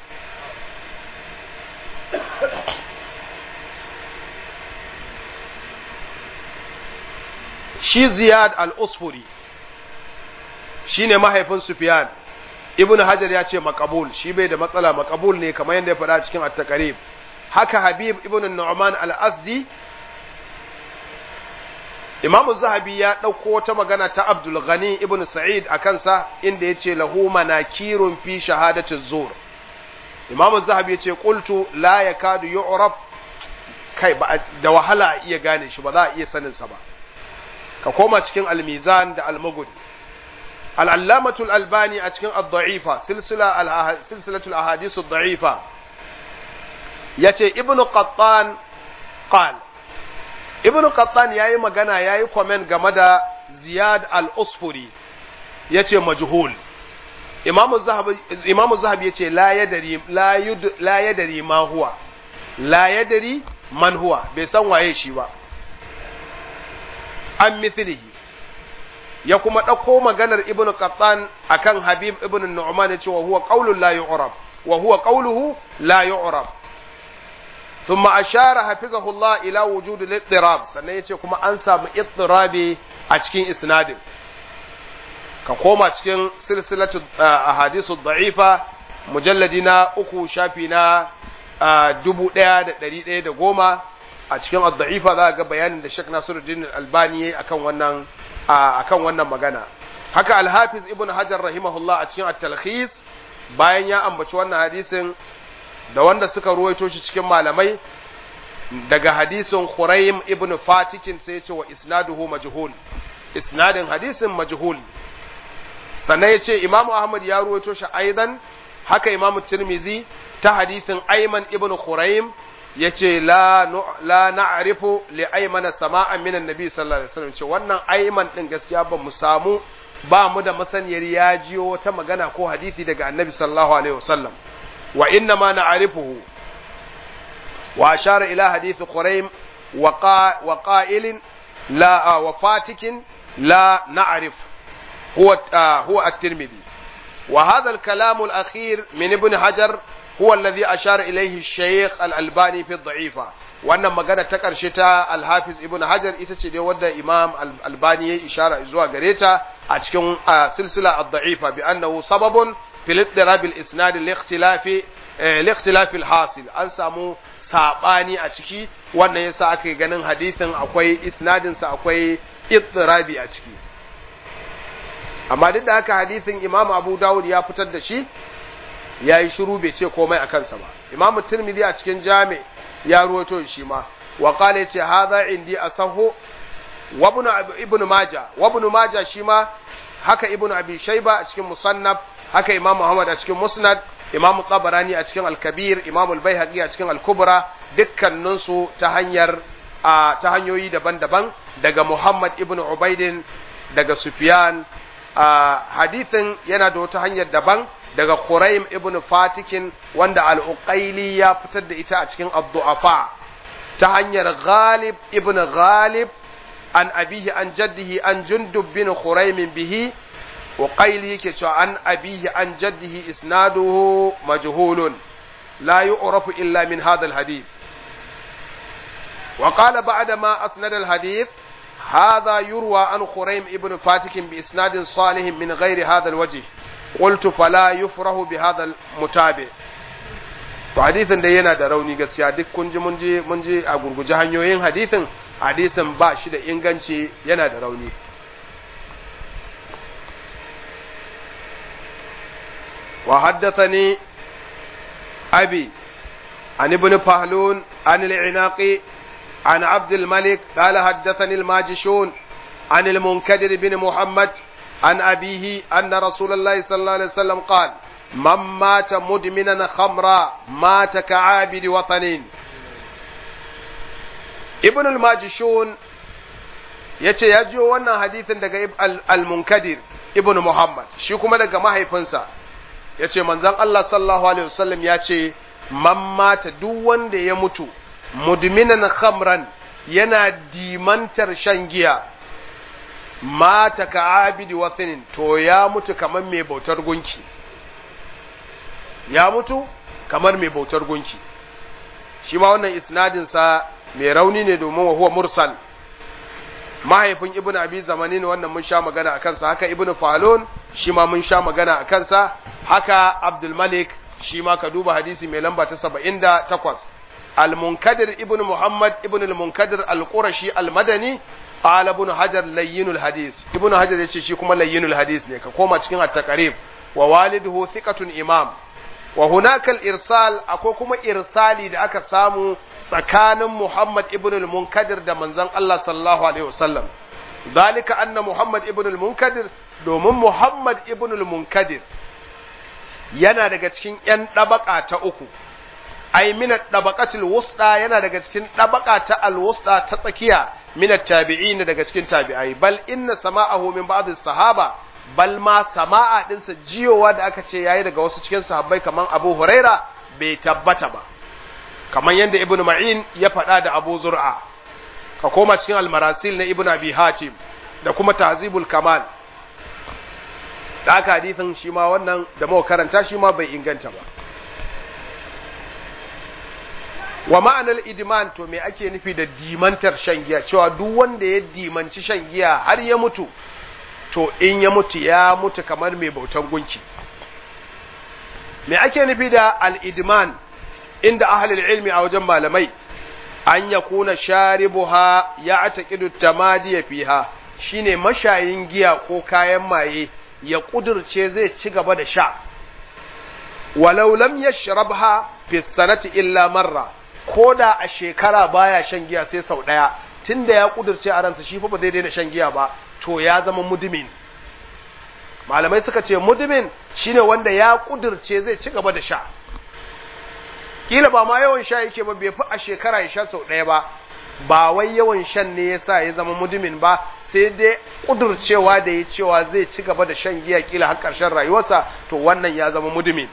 shi ziyad al-usfuri shi ne mahaifin sufyan ibn hajar ya ce makabul shi bai da matsala makabul ne kamar yadda ya faɗa cikin at-taqrib haka habib ibn nu'man al-asdi imam zahabi ya ɗauko wata magana ta abdul ghani ibn sa'id a kansa inda ya ce lahu manakirun fi shahadati zur imam zahabi ya ce qultu la yakadu yu'raf kai ba da wahala iya gane shi ba za a iya sanin sa ba ka koma cikin almizan da almagudi al'allamatul albani a cikin ad-da'ifa silsilatul ahadisu ad-da'ifa yace ibnu qattan qal ibnu qattan yayi magana yayi comment game da ziyad al-usfuri yace majhul imamu zahabi imamu zahabi yace la yadari la yud la yadari ma huwa la yadari man huwa bai san waye shi ba an mithlihi ya kuma ɗauko maganar ibn qattan akan habib ibn nu'man ya ce wa huwa qaulun la yu'rab wa huwa qauluhu la yu'rab thumma ashara hafizahullah ila wujud al-ittirab sannan yace kuma an samu ittirabi a cikin isnadin ka koma cikin silsilatu ahadithu da'ifa mujalladi na uku shafi na dubu ɗaya da ɗari ɗaya da goma a cikin ad-da'ifa za ga bayanin da Sheikh Nasiruddin Al-Albani yayi akan wannan akan wannan magana haka Al-Hafiz Ibn Hajar rahimahullah a cikin at-Talkhis bayan ya ambaci wannan hadisin da wanda suka ruwaito shi cikin malamai daga hadisin Khuraym ibn Fatikin sai ya ce wa isnaduhu majhul isnadin hadisin majhul sannan ya ce Imam Ahmad ya ruwaito shi aidan haka Imam Tirmizi ta hadisin Ayman ibn Khuraym yace la la na'rifu li aymana sama'an min annabi sallallahu alaihi wasallam ce wannan ayman din gaskiya ba mu samu ba mu da masaniyar ya jiyo wata magana ko hadisi daga annabi sallallahu alaihi wasallam wa inna ma na'rifuhu wa ashara ila hadith quraym wa wa qa'ilin la wa fatikin la na'rif huwa huwa at-tirmidhi wa hadha al-kalam al-akhir min ibn hajar هو الذي أشار إليه الشيخ الألباني في الضعيفة wannan magana ta ƙarshe ta alhafiz ibn hajar ita ce dai wadda imam albani ya ishara zuwa gare ta a cikin silsila ad-da'ifa bi annahu sababun fil ittirab al-isnad li-ikhtilafi li-ikhtilafi al-hasil an samu sabani a ciki wannan yasa aka yi ganin hadisin akwai isnadin sa akwai ittirabi a ciki amma duk da haka hadisin imam abu dawud ya fitar da shi ya yi shiru bai ce komai a kansa ba imamu tirmidhi a cikin jami ya ruwato shi ma wa qala yace hadha indi asahu wa ibn ibn maja wa ibn maja shi ma haka ibn abi shayba a cikin musannaf haka imam muhammad a cikin musnad imam tabarani a cikin al-kabir imam al-baihaqi a cikin al-kubra dukkanin su ta hanyar ta hanyoyi daban-daban daga muhammad ibn ubaidin daga sufyan hadithin yana da wata hanyar daban daga Quraim ibn Fatikin wanda al-Uqayli ya fitar da ita a cikin ad-du'afa ta hanyar Ghalib ibn Ghalib an abihi an jaddihi an Jundub bin Quraim bihi Uqayli yake cewa an abihi an jaddihi isnaduhu majhulun la yu'rafu illa min hadha al-hadith وقال بعد ما أسند الحديث هذا يروى عن خريم ابن فاتك بإسناد صالح من غير هذا الوجه قلت فلا يفره بهذا المتابع to hadisin da yana da rauni gaskiya duk kun ji mun ji mun ji a gurguje hanyoyin hadisin hadisin ba shi da inganci yana da rauni wa haddathani abi an ibn fahlun an al-inaqi عن عبد الملك قال حدثني الماجشون عن المنكدر بن محمد عن أبيه أن رسول الله صلى الله عليه وسلم قال من مات مدمنا خمرا مات كعابد وطن ابن الماجشون yace ya jiyo wannan hadithin daga al-munkadir ibn muhammad shi kuma daga mahaifinsa yace manzon Allah sallallahu alaihi wasallam ya ce man mata duk wanda ya mutu mudminan khamran yana dimantar shan giya mata ka abidi wasinin to ya mutu kamar mai bautar gunki ya mutu kamar mai bautar gunki shi ma wannan isnadinsa mai rauni ne domin wa huwa mursal mahaifin ibn abi zamani ne wannan mun sha magana a kansa haka ibn falon shi ma mun sha magana a kansa haka abdul malik shi ma ka duba hadisi mai lamba ta saba'in da takwas المنكدر ابن محمد ابن المنكدر القرشي المدني قال ابن حجر لين الحديث ابن حجر yace shi kuma layyinul hadis ne ka koma cikin at-taqrib wa waliduhu thiqatun imam wa hunaka al-irsal akwai kuma irsali da aka samu tsakanin Muhammad ibn al-Munkadir da manzon Allah sallallahu alaihi wasallam dalika anna Muhammad ibn al-Munkadir domin Muhammad ibn al-Munkadir yana daga cikin ‘yan ɗabaƙa ta uku, ai minat ɗabaƙatul wusta yana daga cikin ɗabaƙa ta alwusta ta tsakiya minat tabi'i ne daga cikin tabi'ai, bal inna sama'ahu min ba'd sahaba bal ma sama'a ɗinsa jiyowa da aka ce yayi daga wasu cikin sahabbai kamar Abu Huraira bai tabbata ba, kamar yadda Ibn Ma'in ya faɗa da Abu Zur'a, ka koma cikin almarasil na Ibn Abi Hatim da kuma Tazibul Kamal da aka hadisin shi ma wannan da muka karanta shi ma bai inganta ba wa ma'anar idman to me ake nufi da dimantar shan giya cewa duk wanda ya dimanci shan giya har ya mutu to in ya mutu ya mutu kamar mai bautan gunki me ake nufi da al-idman inda ahlul ilmi a wajen malamai an yakuna sharibuha ya ataqidu tamadiya fiha shine mashayin giya ko kayan maye ya ƙudurce zai ci gaba da sha, walau lam ya sharabha fi sanati illa marra, ko da a shekara baya shan giya sai sau ɗaya, tun da ya ƙudurce a ransa shi fa ba zai daina shan giya ba, to ya zama mudumin. Malamai suka ce mudumin shine wanda ya ƙudurce zai ci gaba da sha. Kila ba ma yawan sha yake ba bai fi a shekara ya sha sau ɗaya ba, ba wai yawan shan ne ya sa ya zama mudumin ba sai dai kudurcewa da ya cewa zai ci gaba da shan giya kila har ƙarshen rayuwarsa to wannan ya zama mudumin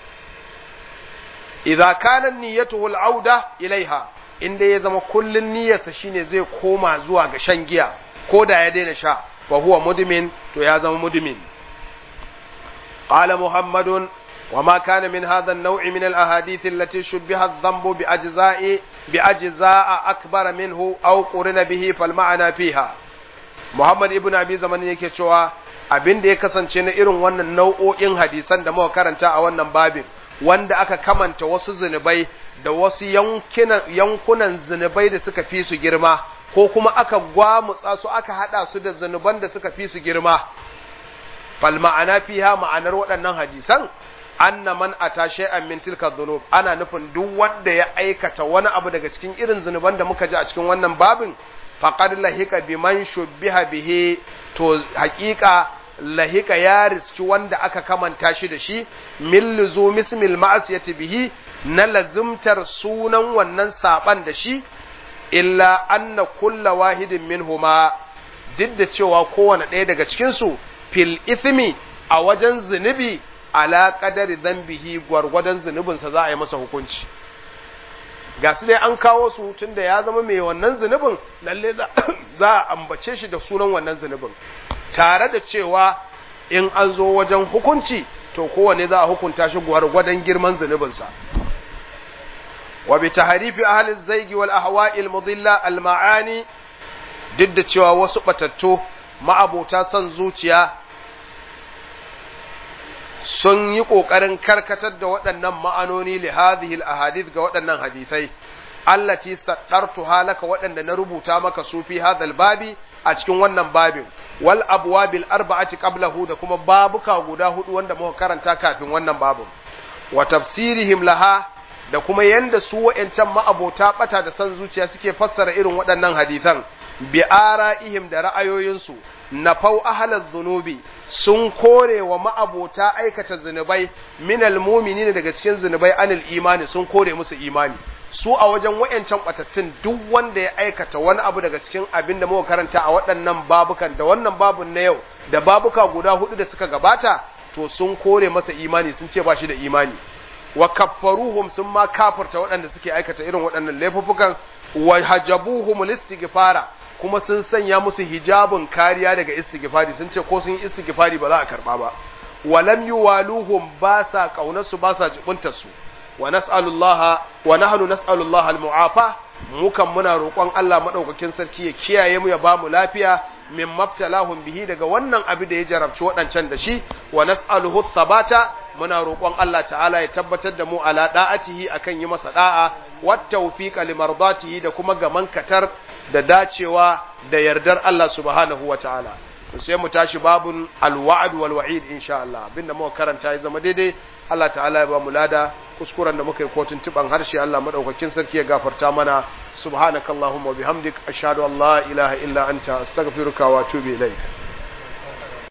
idza kana niyyatuhu al-auda ilaiha inda ya zama kullun niyyarsa shine zai koma zuwa ga shan giya ko da ya daina sha wa huwa mudumin to ya zama mudumin qala muhammadun وما كان من هذا النوع من الأحاديث التي شبه الذنب بأجزاء بأجزاء أكبر منه أو قرن به فالمعنى فيها محمد ابن أبي زمان yake cewa abin da ya kasance na irin wannan nau'o'in hadisan da muka karanta a wannan babin wanda aka kamanta wasu zunubai da wasu yankunan zunubai da suka fi su girma ko kuma aka gwamutsa su aka hada su da zunuban da suka fi su girma fal ma'ana fiha ma'anar waɗannan hadisan anna man ata shay'an min tilka dhunub ana nufin duk wanda ya aikata wani abu daga cikin irin zunuban da muka ji a cikin wannan babin faqad lahika biman shubbiha bihi to haƙiƙa lahika ya riski wanda aka kamanta shi da shi min luzum ismil ma'asiyati bihi na lazumtar sunan wannan saban da shi illa anna kulla wahidin minhuma duk da cewa kowane ɗaya daga cikin su fil ithmi a wajen zunubi ala qadari dhanbihi gwargwadon zunubinsa za a yi masa hukunci ga su dai an kawo su tunda ya zama mai wannan zunubin lalle za a ambace shi da sunan wannan zunubin tare da cewa in an zo wajen hukunci to kowane za a hukunta shi gwargwadon girman zunubinsa wa bi tahrifi ahli zaigi wal ahwa'il mudilla al ma'ani duk da cewa wasu batattu ma'abota son zuciya sun yi ƙoƙarin karkatar da waɗannan ma'anoni li hadhihi al ahadith ga waɗannan hadisai allati saddartu halaka waɗanda na rubuta maka su fi hadal babi a cikin wannan babin wal abwabil arba'ati qablahu da kuma babuka guda hudu wanda muka karanta kafin wannan babin wa tafsirihim laha da kuma yanda su wa'ancan ma'abota bata da san zuciya suke fassara irin waɗannan hadisan bi ara'ihim da ra'ayoyinsu nafau ahlaz zunubi sun kore wa ma'abota aikata zunubai minal mu'minin daga cikin zunubai anil imani sun kore musu imani su a wajen wayancan batattun duk wanda ya aikata wani abu daga cikin abin da muka karanta a waɗannan babukan da wannan babun na yau da babuka guda hudu da suka gabata to sun kore masa imani sun ce ba shi da imani wa kaffaruhum sun ma kafarta waɗanda suke aikata irin waɗannan laifuffukan wa hajabuhum listighfara kuma sun sanya musu hijabun kariya daga istighfari sun ce ko sun yi istighfari ba za a karba ba walam yuwaluhum ba sa kaunarsu ba sa jibuntar su wa nas'alullaha wa nahnu nas'alullaha al-mu'afa mukan muna roƙon Allah madaukakin sarki ya kiyaye mu ya ba mu lafiya min mabtalahum bihi daga wannan abu da ya jarabci waɗancan da shi wa nas'aluhu thabata muna roƙon Allah ta'ala ya tabbatar da mu ala da'atihi akan yi masa da'a wat tawfiqa limardatihi da kuma gaman katar da dacewa da yardar Allah subhanahu wa ta'ala sai mu tashi babun alwa'd wal wa'id insha Allah abinda muka karanta ya zama daidai Allah ta'ala ya ba mu lada kuskuren da muka yi kotun tuban harshe Allah madaukakin sarki ya gafarta mana subhanakallahumma wa bihamdik ashhadu an la ilaha illa anta astaghfiruka wa atubu ilaik